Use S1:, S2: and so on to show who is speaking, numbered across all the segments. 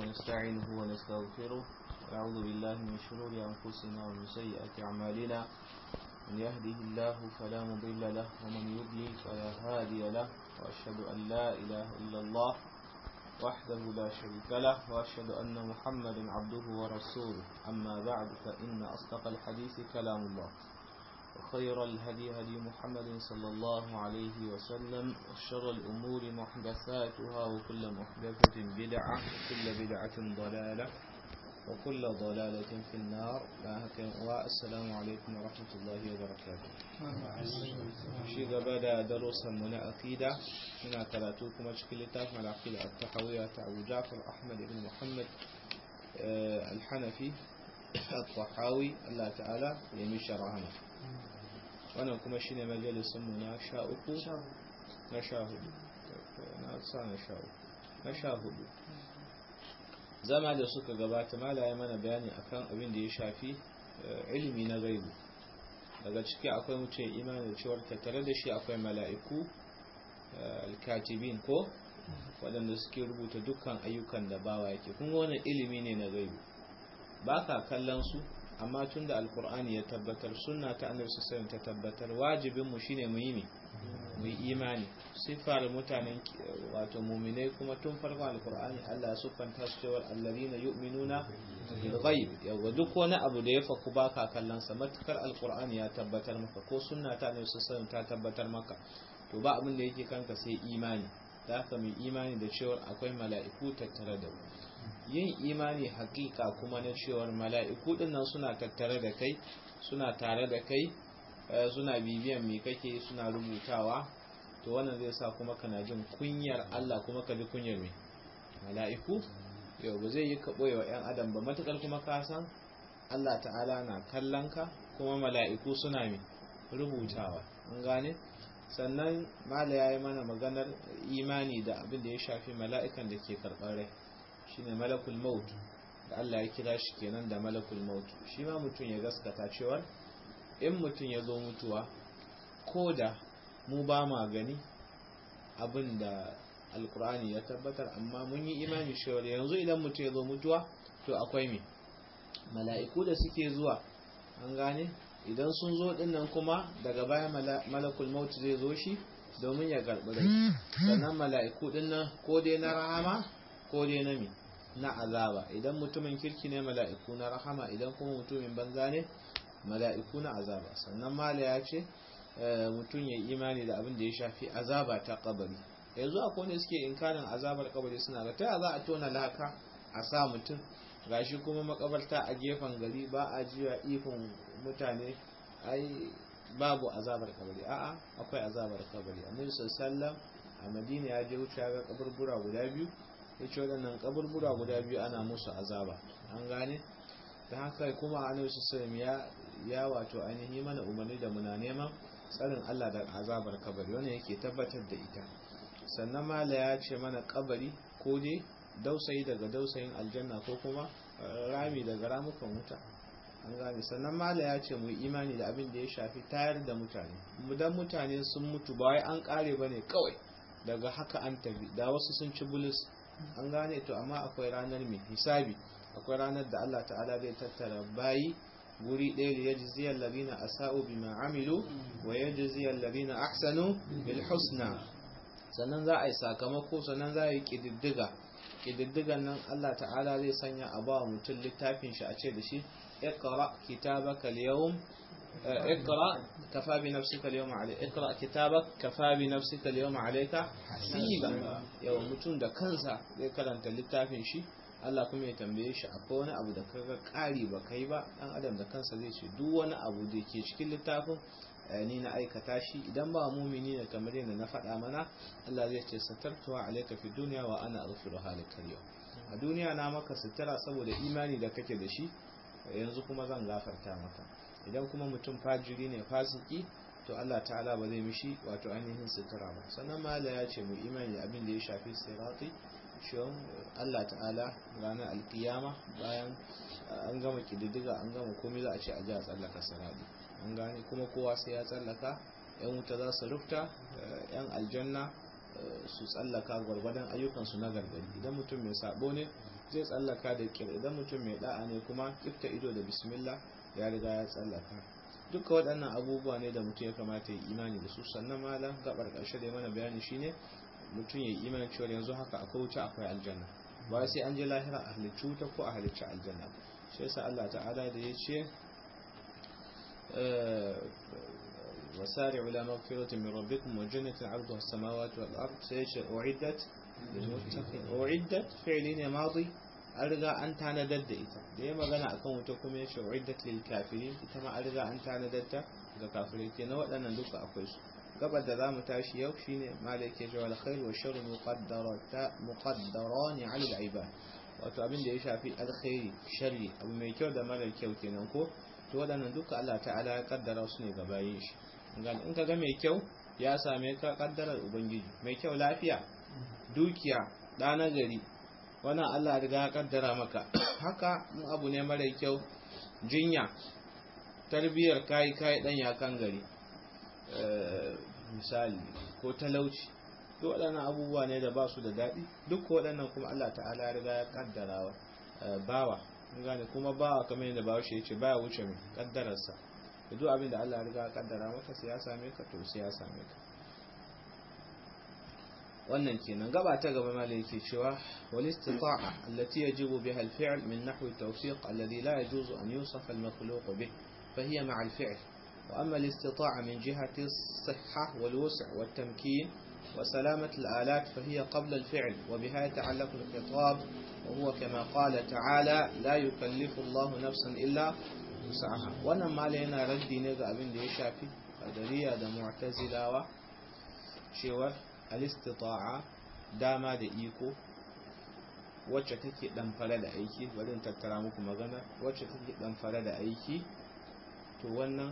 S1: ونستعينه ونستغفره ونعوذ بالله من شرور أنفسنا ومن سيئات أعمالنا من يهده الله فلا مضل له ومن يضلل فلا هادي له وأشهد أن لا إله إلا الله وحده لا شريك له وأشهد أن محمدا عبده ورسوله أما بعد فإن أصدق الحديث كلام الله وخير الهدي هدي محمد صلى الله عليه وسلم وشر الأمور محدثاتها وكل محدثة بدعة وكل بدعة ضلالة وكل ضلالة في النار والسلام عليكم ورحمة الله وبركاته شيء قبل دروس من أكيدة هنا كراتوكم أشكال تاف على عقيدة التحوية أبو جعفر أحمد بن محمد الحنفي الطحاوي الله تعالى يمشي رحمه wannan kuma shine majalisunmu na sha uku na sha hudu na sa na sha uku na sha hudu zama da suka gabata malaye mana bayani akan abin da ya shafi ilimi na gaibu daga ciki akwai mutum imani da cewar tattare da shi akwai mala'iku alkatibin ko waɗanda suke rubuta dukkan ayyukan da bawa yake kun wannan ilimi ne na gaibu ba ka kallon su amma tun da alkur'ani ya tabbatar sunna ta annabi sallallahu ta tabbatar wajibinmu shine mu yi mu imani sifar mutanen wato mu'minai kuma tun farko alkur'ani Allah ya sufanta su cewa alladhina yu'minuna bil ghaib yawa duk wani abu da ya faku baka kallon sa matukar alkur'ani ya tabbatar maka ko sunna ta annabi sallallahu ta tabbatar maka to ba abin da yake kanka sai imani da haka mu imani da cewa akwai mala'iku tattare da mu yin imani hakika kuma na cewar mala'iku dinnan suna tattare da kai suna tare da kai suna bibiyan me kake suna rubutawa to wannan zai sa kuma kana jin kunyar Allah kuma ka ji kunyar me mala'iku yau ba zai yi ka boye wa ‘yan adam ba matukar kuma ka san Allah ta'ala na kallon ka kuma mala'iku suna me rubutawa an gane sannan mala ya yi mana maganar imani da abin da ya shafi mala'ikan da ke karɓar rai shine malakul maut da Allah ya kira shi kenan da malakul maut shi ma mutum ya gaskata cewar in mutum ya zo mutuwa ko da mu ba ma gani abin da alkur'ani ya tabbatar amma mun yi imani cewar yanzu idan mutum ya zo mutuwa to akwai me mala'iku da suke zuwa an gane idan sun zo dinnan kuma daga baya malakul maut zai zo shi domin ya karɓi rai sannan mala'iku dinnan ko dai na rahama ko dai na mi na azaba idan mutumin kirki ne mala'iku na rahama idan kuma mutumin banza ne mala'iku na azaba sannan mala ya ce mutum ya imani da abin da ya shafi azaba ta kabari yanzu akwai wanda suke inkarin azabar kabari suna ga ta za a tona laka a sa mutum gashi kuma makabarta a gefen gari ba a jiwa ifin mutane ai babu azabar kabari a'a akwai azabar kabari annabi sallallahu a madina ya je wuce ga kaburbura guda biyu ya ce waɗannan kaburbura guda biyu ana musu azaba an gane da haka kuma annabi sallallahu ya ya wato ainihi mana umarni da muna neman tsarin Allah da azabar kabari wannan yake tabbatar da ita sannan mala ya ce mana kabari ko dai dausayi daga dausayin aljanna ko kuma rami daga ramukan wuta an gane sannan mala ya ce mu imani da abin da ya shafi tayar da mutane mudan mutane sun mutu ba wai an kare bane kawai daga haka an tafi da wasu sun ci bulus an gane to amma akwai ranar mai hisabi akwai ranar da Allah ta'ala zai tattara bayi guri ɗaya da yaji ziyar labina a sa'o bi ma'amilu wa yaji ziyar labina ahsanu bil husna sannan za a yi sakamako sannan za a yi ƙididdiga ƙididdigan nan Allah ta'ala zai sanya a ba mutum littafin shi a ce da shi اقرأ كتابك اليوم اقرأ كفى بنفسك اليوم عليك اقرأ كتابك كفى بنفسك اليوم عليك حسيبا yau mutum da kansa zai karanta littafin shi Allah kuma ya tambaye shi akwai wani abu da kaga kari ba kai ba dan adam da kansa zai ce duk wani abu da ke cikin littafin ni na aikata shi idan ba mumini ne kamar yadda na faɗa mana Allah zai ce satartuwa alayka fi dunya wa ana aghfiru halakal yau a duniya na maka sutura saboda imani da kake da shi yanzu kuma zan gafarta maka idan kuma mutum fajiri ne fasiki to Allah ta'ala ba zai mishi wato ainihin sutura ba sannan mala ya ce mu imani da abin da ya shafi sirati shiyon Allah ta'ala ranar alkiyama bayan an gama kididdiga an gama komai za a ce a ji a tsallaka sirati an gane kuma kowa sai ya tsallaka yan wuta za su rufta yan aljanna su tsallaka gwargwadon ayyukansu na gargari idan mutum mai sabo ne zai tsallaka da kir idan mutum mai da'a ne kuma kifta ido da bismillah ya riga ya tsallaka duka waɗannan abubuwa ne da mutum ya kamata ya imani da su sannan malam gabar ƙarshe da mana bayani shine mutum ya imani cewa yanzu haka akwai wuta akwai aljanna ba sai an je lahira a halicci wuta ko a halicci aljanna shi yasa Allah ta'ala da ya ce وسارعوا إلى مغفرة من ربكم وجنة عرضها السماوات والأرض سيشر أعدت للمتقين أعدت فعلين ماضي أرجع أن تندد إتا ديما غنى أكون وتكم يشر أعدت للكافرين إتما أرجع أن تندد للكافرين كنا وأنا ندوك أكويس قبل ذا متاشي يوم شيني مالك يجوى الخير والشر مقدران على العباد wato abin da ya shafi alkhairi sharri abu mai kyau da mara kyau kenan ko to waɗannan duka Allah ta'ala ya kaddara su ne ga bayin shi in ka ga mai kyau ya same ka kaddarar ubangiji mai kyau lafiya dukiya ɗa na gari wannan Allah riga ya kaddara maka haka in abu ne mara kyau jinya tarbiyyar kayi kayi dan yakan gari misali ko talauci duk waɗannan abubuwa ne da ba su da daɗi duk waɗannan kuma Allah ta'ala ya riga ya kaddara bawa gane kuma bawa kamar yadda bawa shi ya ce baya wuce mai kaddararsa da duk abin da Allah ya riga ya kaddara maka sai ya same ka to sai ya same ka wannan kenan gaba ta gaba mala yake cewa wal istita'a allati yajibu biha al fi'l min nahwi tawfiq alladhi la yajuzu an yusafa al makhluq bih fa hiya ma'a al fi'l wa amma al istita'a min jihati as-sihha wal wus' wat tamkin وسلامة الآلات فهي قبل الفعل وبها يتعلق الخطاب وهو كما قال تعالى لا يكلف الله نفسا إلا وسعها wannan mala yana raddi ne ga abin da ya shafi qadariya da mu'tazilawa cewa al-istita'a dama da iko wacce take dan fara da aiki bari in tattara muku magana wacce take dan fara da aiki to wannan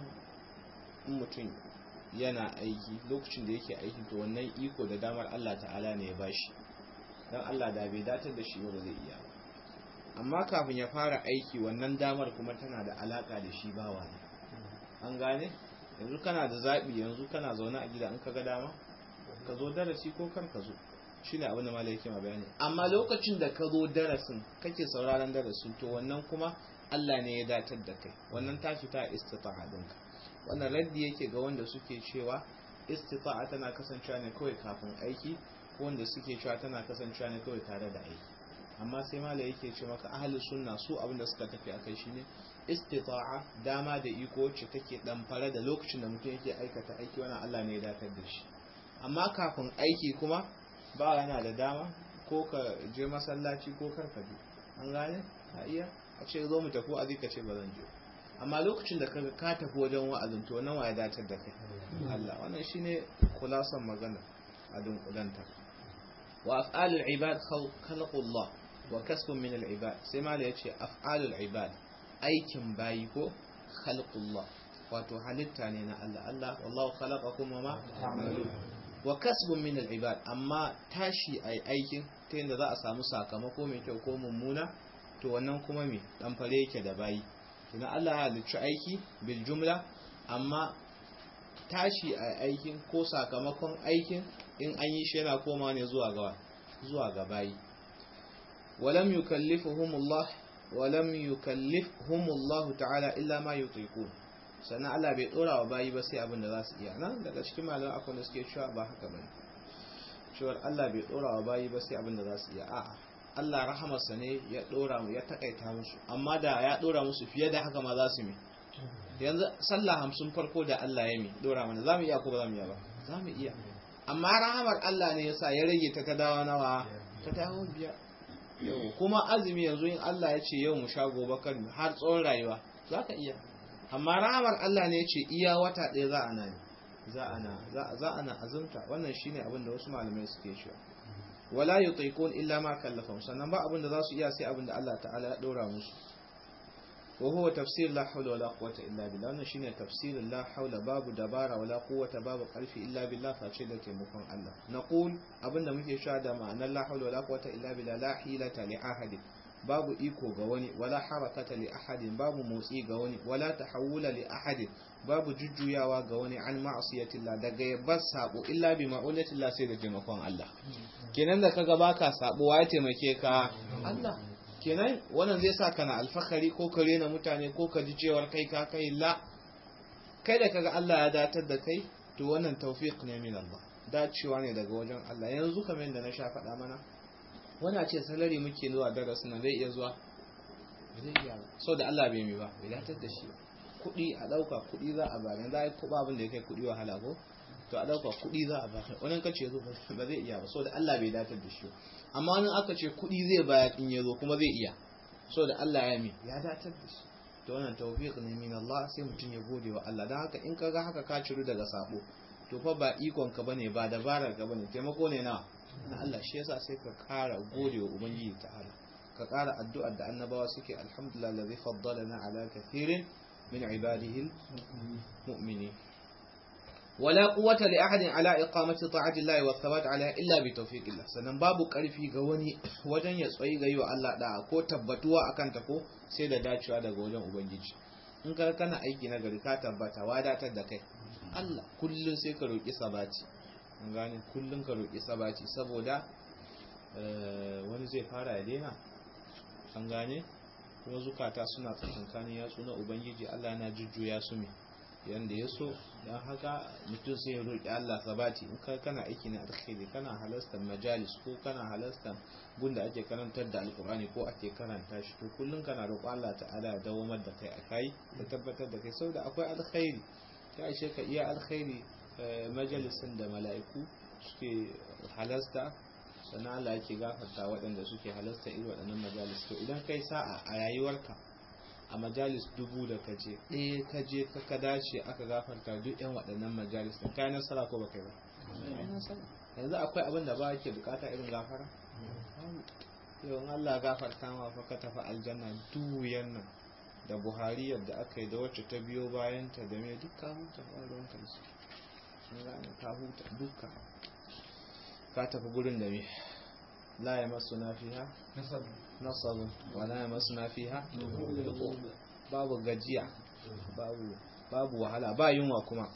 S1: mutum yana aiki lokacin da yake aiki to wannan iko da damar Allah ta'ala ne ya bashi dan Allah da bai datar da shi ba zai iya ba amma kafin ya fara aiki wannan damar kuma tana da alaka da shi bawa ne an gane yanzu kana da zabi yanzu kana zaune a gida in ka ga dama ka zo darasi ko kar ka zo shine abin da malai yake ma bayani amma lokacin da ka zo darasin kake sauraron darasin to wannan kuma Allah ne ya datar da kai wannan ta fita istita'a dinka wannan raddi yake ga wanda suke cewa istita'a tana kasancewa ne kawai kafin aiki ko wanda suke cewa tana kasancewa ne kawai tare da aiki amma sai mala yake ce maka ahli sunna su abinda suka tafi akai shine istita'a dama da iko wacce take dan fara da lokacin da mutum yake aikata aiki wannan Allah ne ya dakatar da shi amma kafin aiki kuma ba yana da dama ko ka je masallaci ko kar ka je an gane a iya a ce zo mu tafi a ka ce ba zan je amma lokacin da kaga ka tafi wajen wa'azin to nawa ya datar da kai Allah wannan shine kulasan magana a dunkulanta wa af'alul ibad khalqullah wa kasbun min al-ibad sai ma yace af'alul ibad aikin bayi ko khalqullah wato halitta ne na Allah Allah wallahu khalaqakum wa ma ta'malun wa kasbun min al-ibad amma tashi ai aikin ta yadda za a samu sakamako mai kyau ko mummuna to wannan kuma me dan fare yake da bayi kina Allah ya halicci aiki bil jumla amma tashi a aikin ko sakamakon aikin in an yi shi yana koma ne zuwa ga zuwa ga bayi walam yukallifuhumullah walam yukallifhumullahu ta'ala illa ma yutiqun sannan Allah bai dora wa bayi ba sai abin da za su iya nan daga cikin malaman akwai da suke cewa ba haka bane cewa Allah bai dora wa bayi ba sai abin da za su iya a'a Allah rahamarsa ne ya dora mu ya takaita musu amma da ya dora musu fiye da haka ma za su mi yanzu sallah hamsin farko da Allah ya mi dora mana za mu iya ko ba za mu iya ba za mu iya amma rahamar Allah ne yasa ya rage ta kadawa nawa ta dawo biya yau kuma azumi yanzu in Allah ya ce yau mu sha gobe kan har tsawon rayuwa za ka iya amma rahamar Allah ne ya ce iya wata ɗaya za a na ne za a na za a na azumta wannan shine abin da wasu malamai suke cewa wala yutiqun illa ma kallafahum sannan ba abin da za su iya sai abin da Allah ta'ala ya dora musu wa huwa tafsir la hawla wala quwwata illa billah wannan shine tafsirin la hawla babu dabara wala quwwata babu karfi illa billah face da taimakon Allah naqul abinda muke cewa da ma'anar la hawla wala quwwata illa billah la hilata li ahadin babu iko ga wani wala harakata li ahadin babu motsi ga wani wala tahawula li ahadin babu jujjuyawa ga wani an ma'asiyatillah daga yabbar sabo illa bi ma'unatillah sai da taimakon Allah kenan da kaga baka sabo ya taimake ka Allah kenan wannan zai sa kana alfahari ko ka rena mutane ko ka ji cewar kai ka kai la kai da kaga Allah ya datar da kai to wannan tawfiq ne min Allah dacewa ne daga wajen Allah yanzu kamar yadda na sha faɗa mana wana ce salari muke zuwa darasin nan zai iya zuwa zai iya so da Allah bai mi ba bai datar da shi kuɗi a ɗauka kuɗi za a bani za a yi kuɓa abin da ya kai kuɗi wahala ko to a ɗauka kuɗi za a bani wani kace zo ba zai iya ba so da Allah bai datar da shi amma wani aka ce kuɗi zai bayar in ya zo kuma zai iya so da Allah ya mi ya datar da shi to wannan tawfiq ne min Allah sai mutum ya gode wa Allah dan haka in ka ga haka ka ciru daga sabo to fa ba ikon ka bane ba dabarar ka bane taimako ne na na Allah shi yasa sai ka kara gode wa ubangiji ta'ala ka kara addu'ar da annabawa suke alhamdulillah allazi faddalana ala kathirin min ibadihi mu'minin wala quwwata li ahadin ala iqamati ta'ati Allah wa thabat alaiha illa bi tawfiqillah sannan babu karfi ga wani wajen ya tsayi ga yi wa Allah da ko tabbatuwa akan ta ko sai da dacewa daga wajen ubangiji in ka kana aiki na gari ka tabbata wadatar da kai Allah kullun sai ka roki sabati an gane kullun ka roki sabati saboda wani zai fara ya daina an gane kuma zukata suna tsakankanin yatsu na ubangiji Allah yana jujjuya su me yanda ya so don haka mutum sai ya roƙi Allah sabati in ka kana aiki na alkhairi kana halastar majalis ko kana halastar gunda ake karantar da alkur'ani ko ake karanta shi to kullum kana roƙo Allah ta'ala ya dawamar da kai akai da tabbatar da kai saboda akwai alkhairi ya ishe ka iya alkhairi majalisin da mala'iku suke halasta sannan Allah yake gafarta waɗanda suke halasta irin waɗannan majalis to idan kai sa'a a rayuwarka a majalis dubu da kaje ɗaya kaje ka ka dace aka gafarta duk yan waɗannan majalis da kayan nasara ko baka ba yanzu akwai abin da ba ke bukata irin gafara yau Allah gafarta ma fa ka tafi aljanna duyan nan da buhari yadda aka yi da wacce ta biyo bayan ta da me duk ka huta ba ruwan kansu ka huta dukka ka tafi gurin da me la ya masu na fiha nasabu wala ya masu na fiha babu gajiya babu wahala ba yunwa kuma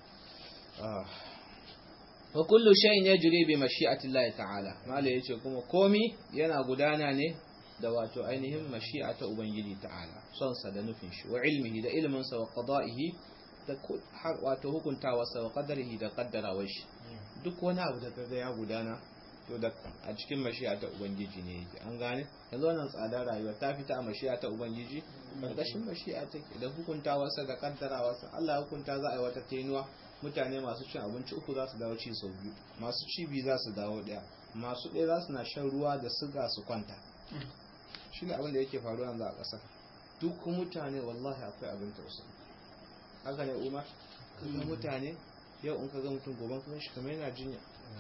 S1: wa kullu shay'in yajri bi mashi'ati Allah ta'ala mala yace kuma komi yana gudana ne da wato ainihin mashi'a ta ubangiji ta'ala son sa da nufin shi wa ilmihi da ilmin sa wa qada'ihi da wato hukuntawa sa wa qadarihi da qaddarawar shi duk wani abu da kaga ya gudana to da a cikin mashi'a ta ubangiji ne yake an gane yanzu wannan tsada rayuwa ta fita a mashi'a ta ubangiji karkashin mashi'a take da hukuntawarsa da kaddarawarsa Allah hukunta za a yi wata tenuwa mutane masu cin abinci uku za su dawo ci sau biyu masu ci biyu za su dawo daya masu ɗaya za su na shan ruwa da siga su kwanta shi ne abin da yake faruwa yanzu a ƙasar duk mutane wallahi akwai abin tausayi haka ne umar kaga mutane yau in ka ga mutum goban kuma shi kamar yana jinya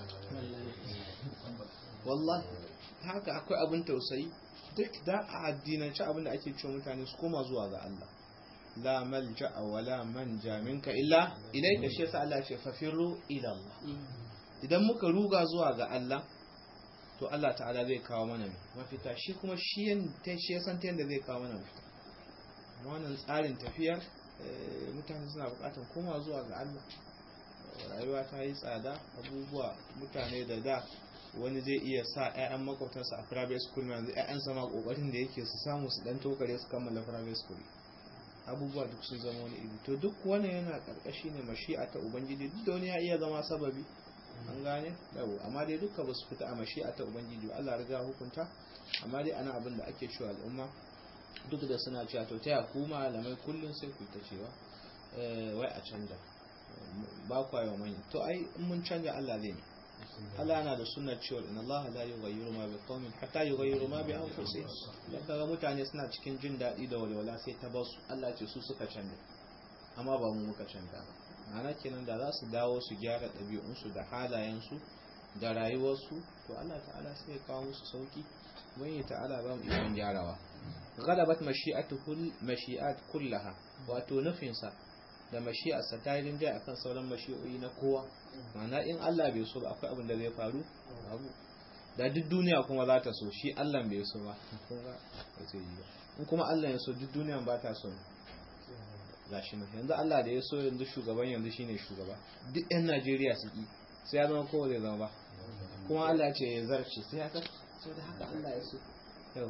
S1: wallahi haka akwai abin tausayi duk da a addinance abin da ake cewa mutane su koma zuwa ga Allah la malja wa la manja minka illa ilayka shi yasa Allah ce fafiru ila Allah idan muka ruga zuwa ga Allah to Allah ta'ala zai kawo mana mafita shi kuma shi yanta shi yasan ta yanda zai kawo mana mafita wannan tsarin tafiyar mutane suna bukatar koma zuwa ga Allah rayuwa ta yi tsada abubuwa mutane da da wani zai iya sa 'ya'yan makwabtansa a private school na yanzu 'ya'yan sama kokarin da yake su samu su dan tokare su kammala private school abubuwa duk sun zama wani iri to duk wani yana karkashi ne mashi'a ta ubangiji duk da wani ya iya zama sababi an gane yau amma dai duka ba su fita a mashi'a ta ubangiji ba Allah riga hukunta amma dai ana abin da ake cewa al'umma duk da suna cewa to taya ku malamai kullum sai ku ta cewa wai a canja ba kwa yawa manya to ai in mun canja Allah zai ne Allah yana da sunnar cewa in Allah la yughayyiru ma bi qaumin hatta yughayyiru ma bi anfusihim dan kaga mutane suna cikin jin daɗi da walwala sai ta basu Allah ce su suka canja amma ba mu muka canja ba ma'ana kenan da za su dawo su gyara ɗabi'unsu da halayensu da rayuwarsu to Allah ta'ala sai ya kawo musu sauki wani ta'ala ba mu ikon gyarawa غلبت mashi'atuhul mashi'at kullaha wato nufinsa da mashi'arsa ta yi rinjaye akan sauran mashi'o'i na kowa ma'ana in Allah bai so ba akwai abin da zai faru abu da duk duniya kuma za ta so shi Allah bai so ba in kuma Allah ya so duk duniya ba ta so gashi nan yanzu Allah da ya so yanzu shugaban yanzu shine shugaba duk yan Najeriya su ki sai ya zama kowa zai zama ba kuma Allah ce ya zarce sai ya sai da haka Allah ya so yawa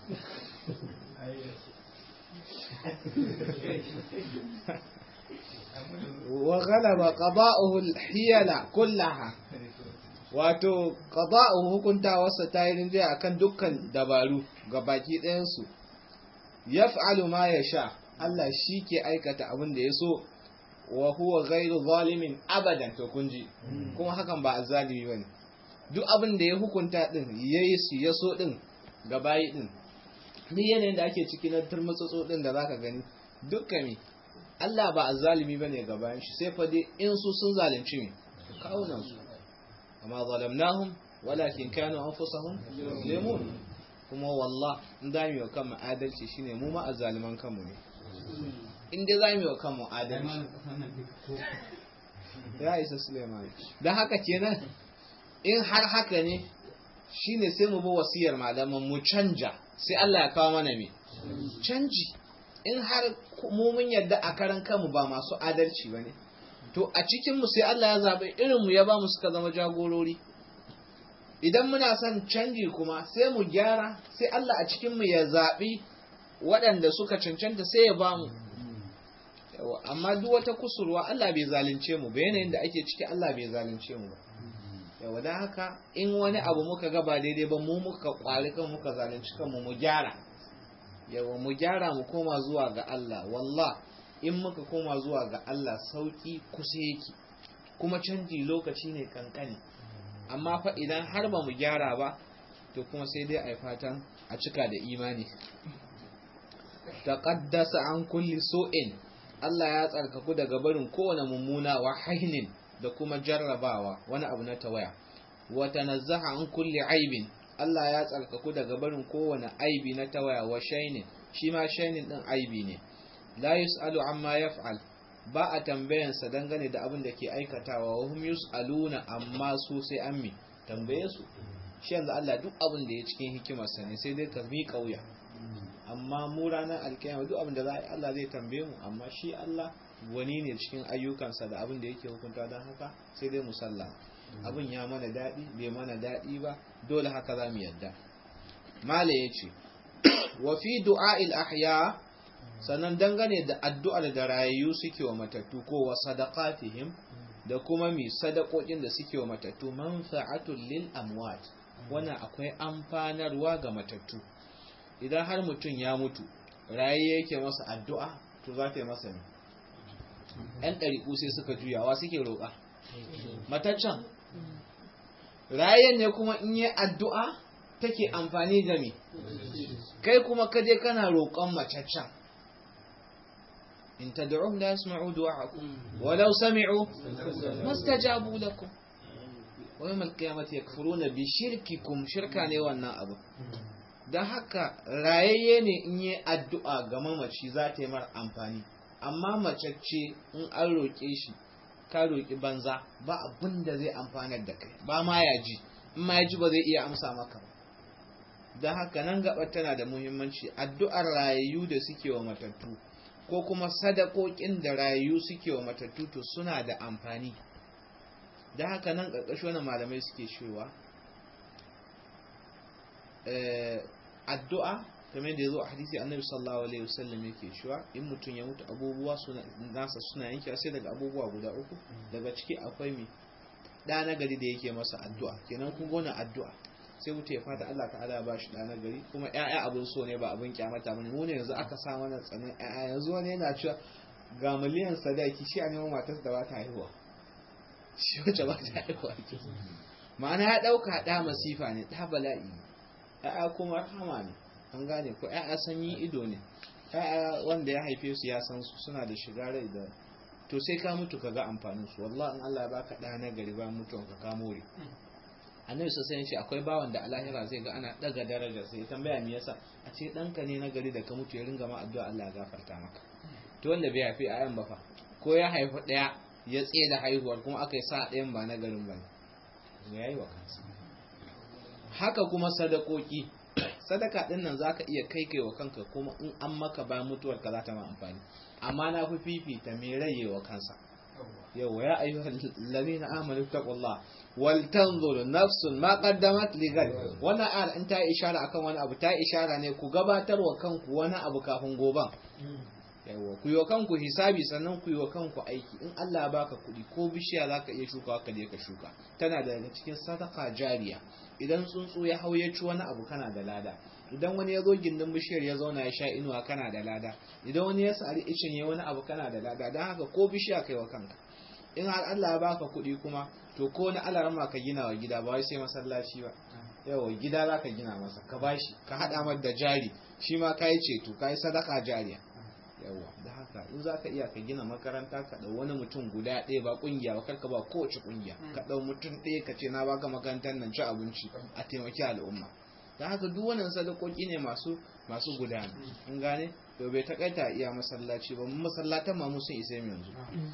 S1: wa ghalaba qada'uhu al-hiyala kullaha wato qada'uhu hukuntawarsa ta yi rinjaye akan dukkan dabaru ga baki ɗayansu yaf'alu ma yasha Allah shi ke aikata abin da ya so wa huwa ghairu zalimin abadan to kunji kuma hakan ba azzalimi bane duk abin da ya hukunta din yayi su ya so din ga bayi din ni yanayin da ake ciki na turmutsutsu din da zaka gani dukkan mi Allah ba azzalimi bane ga bayan shi sai fa dai in su sun zalunci mi kawunan su amma zalamnahum walakin kanu anfusahum yuzlimun kuma wallah in da mu kan adalci shine mu ma azzaliman kanmu ne in dai za mu yi wa kanmu adalci ya isa suleiman don haka kenan in har haka ne shine sai mu bi wasiyar malaman mu canja sai Allah ya kawo mana me canji in har mu mun yadda a karan kanmu ba masu adalci ba ne to a cikin mu sai Allah ya zaɓi irin mu ya ba mu suka zama jagorori idan muna son canji kuma sai mu gyara sai Allah a cikin mu ya zaɓi waɗanda suka cancanta sai ya ba mu amma duk wata kusurwa Allah bai zalunce mu ba yanayin da ake ciki Allah bai zalunce mu ba yawa don haka in wani abu muka ga ba daidai ba mu muka kwari kan muka zalunci kanmu mu gyara yawa mu gyara mu koma zuwa ga Allah wallah in muka koma zuwa ga Allah sauki kusa yake kuma canji lokaci ne kankani amma fa idan har ba mu gyara ba to kuma sai dai a yi fatan a cika da imani taqaddasa an kulli su'in Allah ya tsarkaku daga barin kowane mummuna wa hainin da kuma jarrabawa wani abu na tawaya wa tanazzaha an kulli aibin Allah ya tsarkaku daga barin kowane aibi na tawaya wa shainin shi ma shainin din aibi ne la yus'alu amma yaf'al ba a tambayansa dangane da abin da ke aikatawa wa hum yus'aluna amma su sai an mi tambaye su shi yanzu Allah duk abin da ya cikin hikimarsa ne sai dai ka mi kauya amma mu ranar alkiyama duk abin da za a yi Allah zai tambaye mu amma shi Allah wani ne cikin ayyukansa da abin da yake hukunta don haka sai dai musalla abin ya mana daɗi bai mana daɗi ba dole haka za mu yadda mala ya ce wa fi du'a'il ahya sannan dangane da addu'ar da rayayyu suke wa matattu ko wa sadaqatihim da kuma mi sadakokin da suke wa matattu manfa'atul lil amwat wannan akwai amfanarwa ga matattu idan har mutum ya mutu raye yake masa addu'a to za ta yi masa ne ‘yan ɗariƙu sai suka juyawa suke roƙa mataccen rayen ne kuma in yi addu'a take amfani da me kai kuma kaje kana roƙon mataccen in tad'uhum la yasma'u du'a'akum walau sami'u mastajabu lakum wa yawm al-qiyamati yakfuruna bi shirkikum shirka ne wannan abu don haka rayayye ne in yi addu'a ga mamaci za ta yi mara amfani amma macacce in an roƙe shi ka roƙi banza ba abin da zai amfanar da kai ba ma ya ji in ma ya ji ba zai iya amsa maka ba don haka nan gabar tana da muhimmanci addu'ar rayayyu da suke wa matattu ko kuma sadakokin da rayayyu suke wa matattu to suna da amfani don haka nan ƙarƙashi wani malamai suke cewa addu'a kamar da ya zo a hadisi annabi sallallahu alaihi wasallam yake cewa in mutum ya mutu abubuwa suna nasa suna yanke sai daga abubuwa guda uku daga ciki akwai mi da na gari da yake masa addu'a kenan kun gona addu'a sai mutum ya fata Allah ta'ala ya bashi da na gari kuma ƴaƴa abun so ne ba abun kyamata bane mu ne yanzu aka sa mana tsanin ƴaƴa yanzu wani yana cewa ga miliyan sadaki shi a neman matarsa da ba ta haihuwa shi wacce ba ta haihuwa ma'ana ya ɗauka ɗa masifa ne ɗa bala'i ‘ya'ya kuma rahama ne an gane ko ‘ya'ya sanyi ido ne ‘ya'ya wanda ya haife su ya san su suna da shiga rai da to sai ka mutu ka ga amfanin su wallahi in Allah ya baka ɗa na gari ba mutuwan ka ka more annabi sosai ce akwai bawan da alahira zai ga ana daga daraja sai tambaya me yasa a ce ɗanka ne na gari da ka mutu ya ringa ma addu'a Allah ya gafarta maka to wanda bai haifi ayan ba fa ko ya haifi ɗaya ya tsaye da haihuwar kuma aka yi sa ɗayan ba na garin ba ne ya yi wa kansa haka kuma sadakoki sadaka din nan zaka iya kai kai wa kanka kuma in an maka ba mutuwar ka za ta ma amfani amma na fi fifita mai raye wa kansa yawa ya ayyuhal ladina amanu taqullah wal tanzur nafsun ma qaddamat li gad wannan ayar in ta ishara akan wani abu ta ishara ne ku gabatar wa kanku wani abu kafin goban yawa ku yi wa kanku hisabi sannan ku yi wa kanku aiki in Allah ya baka kuɗi ko bishiya za ka iya shuka ka je ka shuka tana daga cikin sadaka jariya idan tsuntsu ya hau ya ci wani abu kana da lada idan wani ya zo gindin bishiyar ya zauna ya sha inuwa kana da lada idan wani ya sari icin ya wani abu kana da lada don haka ko bishiya kai wa kanka in har Allah ya baka kuɗi kuma to ko na alarma ka gina wa gida ba wai sai masallaci ba yawa gida za ka gina masa ka bashi ka haɗa mar da jari shi ma ka yi ceto ka yi sadaka jariya yawa da haka in za ka iya ka gina makaranta ka ɗau wani mutum guda ɗaya ba ƙungiya ba karka ba kowace ƙungiya ka ɗau mutum ɗaya ka ce na baka makarantar nan ci abinci a taimaki al'umma da haka duk wannan sadakoki ne masu masu gudana in gane to bai takaita iya masallaci ba mun masallatan ma mu sun isa yanzu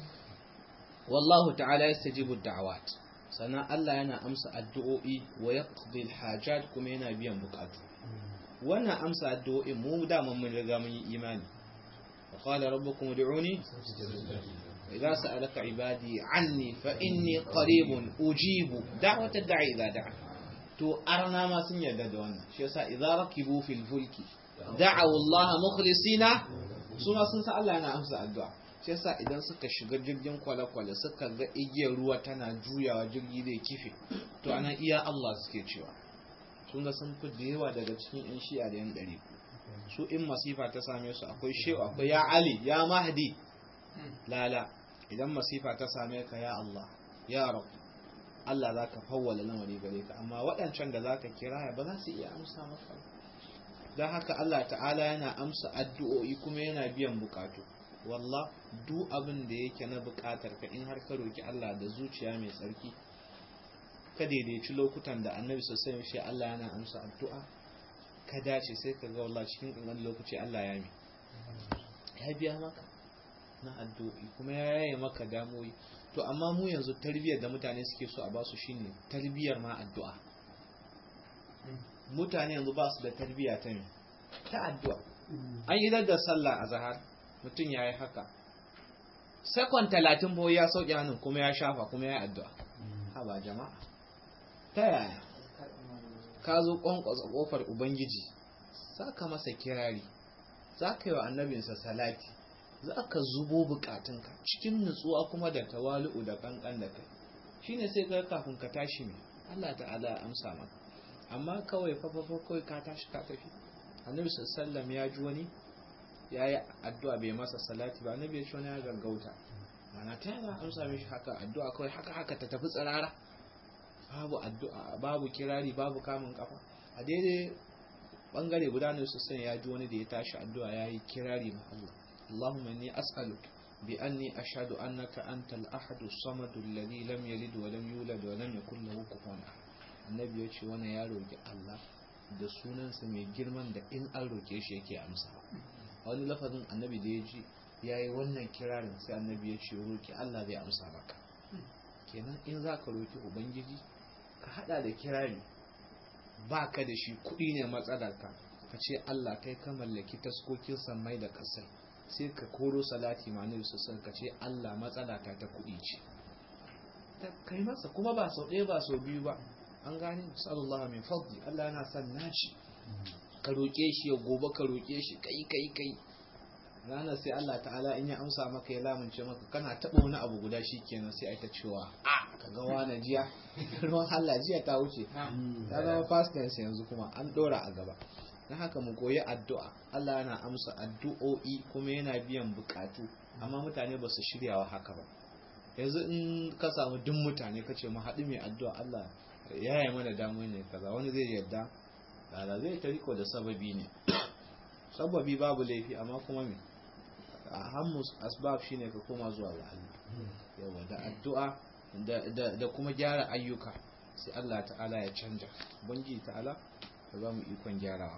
S1: wallahu ta'ala yastajibu da'awat sannan Allah yana amsa addu'o'i wa yaqdi al-hajat kuma yana biyan bukatu wannan amsa addu'o'in mu da mun riga mun yi imani وقال ربكم ادعوني إذا سألك عبادي عني فإني قريب أجيب دعوة الداعي إذا دعا to arna ma sun yarda da wannan shi yasa idza rakibu fil fulki da'u Allah mukhlisina su ma sun san Allah yana amsa addu'a shi yasa idan suka shiga jirgin kwale-kwale suka ga igiyar ruwa tana juyawa jirgi zai kife to ana iya Allah suke cewa sun ga sun fi da yawa daga cikin yan shi'a da yan ɗari su in masifa ta same su akwai shehu akwai ya ali ya mahdi lala idan masifa ta same ka ya Allah ya rabu Allah za ka fawwala lamari gare ka amma waɗancan da za ka kira ba za su iya amsa maka don haka Allah ta'ala yana amsa addu'o'i kuma yana biyan bukatu wallah duk abin da yake na bukatar ka in har ka roki Allah da zuciya mai tsarki ka daidaici lokutan da annabi sosai shi Allah yana amsa addu'a ka dace sai ka ga wallah cikin ƙanƙan lokaci Allah ya mi ya biya maka na addu'o'i kuma ya yaye maka damoyi to amma mu yanzu tarbiyyar da mutane suke so a ba su shine tarbiyyar ma addu'a mutane yanzu ba su da tarbiyya ta me ta addu'a an yi da sallah a zahar mutum ya yi haka sakon talatin boye ya sauke hannun kuma ya shafa kuma ya yi addu'a ha ba jama'a ta yaya ka zo kwankwasa kofar ubangiji za ka masa kirari za ka yi wa annabinsa salati za ka zubo bukatunka cikin nutsuwa kuma da tawali'u da kankan da kai shine sai ga kafin ka tashi ne Allah ta'ala ya amsa maka amma kawai fafafa kawai ka tashi ka tafi annabi sallallahu ya ji wani ya yi addu'a bai masa salati ba annabi ya ci wani ya gaggauta mana ta yana amsa mishi haka addu'a kawai haka haka ta tafi tsirara babu addu'a babu kirari babu kamun kafa a daidai bangare guda ne sosai ya ji wani da ya tashi addu'a ya yi kirari ma Allah اللهم إني أسألك بأني أشهد أنك أنت الأحد الصمد الذي لم يلد ولم يولد ولم يكن له كفوا أحد النبي يقول وانا يا روكي الله da sunansa mai girman da in an roke shi yake amsa wani lafazin annabi da ya ji ya yi wannan kirarin sai annabi ya ce roki Allah zai amsa maka kenan in za ka roki ubangiji ka hada da kirari ba ka da shi kuɗi ne matsalarka ka ce Allah kai ka mallaki taskokin sammai da ƙasai sai ka koro salati ma nabi sassan ka ce Allah matsala ta ta kuɗi ce ta kai masa kuma ba sau ɗaya ba sau biyu ba an gane sallallahu min fadli Allah yana son naci ka roƙe shi ya gobe ka roƙe shi kai kai kai ranar sai Allah ta'ala in ya amsa maka ya lamunce maka kana taɓa wani abu guda shi kenan sai ai ta cewa a ka ga wani jiya ruwan Allah jiya ta wuce ta zama fast yanzu kuma an ɗora a gaba na haka mu koyi addu'a Allah yana amsa addu'o'i kuma yana biyan bukatu amma mutane ba su shiryawa haka ba yanzu in ka samu duk mutane ka ce mu haɗu mai addu'a Allah ya yi mana damu ne kaza wani zai yarda lala zai ta riko da sababi ne sababi babu laifi amma kuma me a hammus asbab shine ka koma zuwa ga Allah yawa da addu'a da kuma gyara ayyuka sai Allah ta'ala ya canja bangi ta'ala ka ba mu ikon gyarawa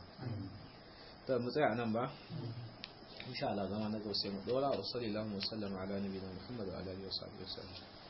S1: ta mu tsaya nan ba insha Allah zama na gausa mu dora wa sallallahu alaihi wa sallam ala nabiyina Muhammad wa alihi wa sahbihi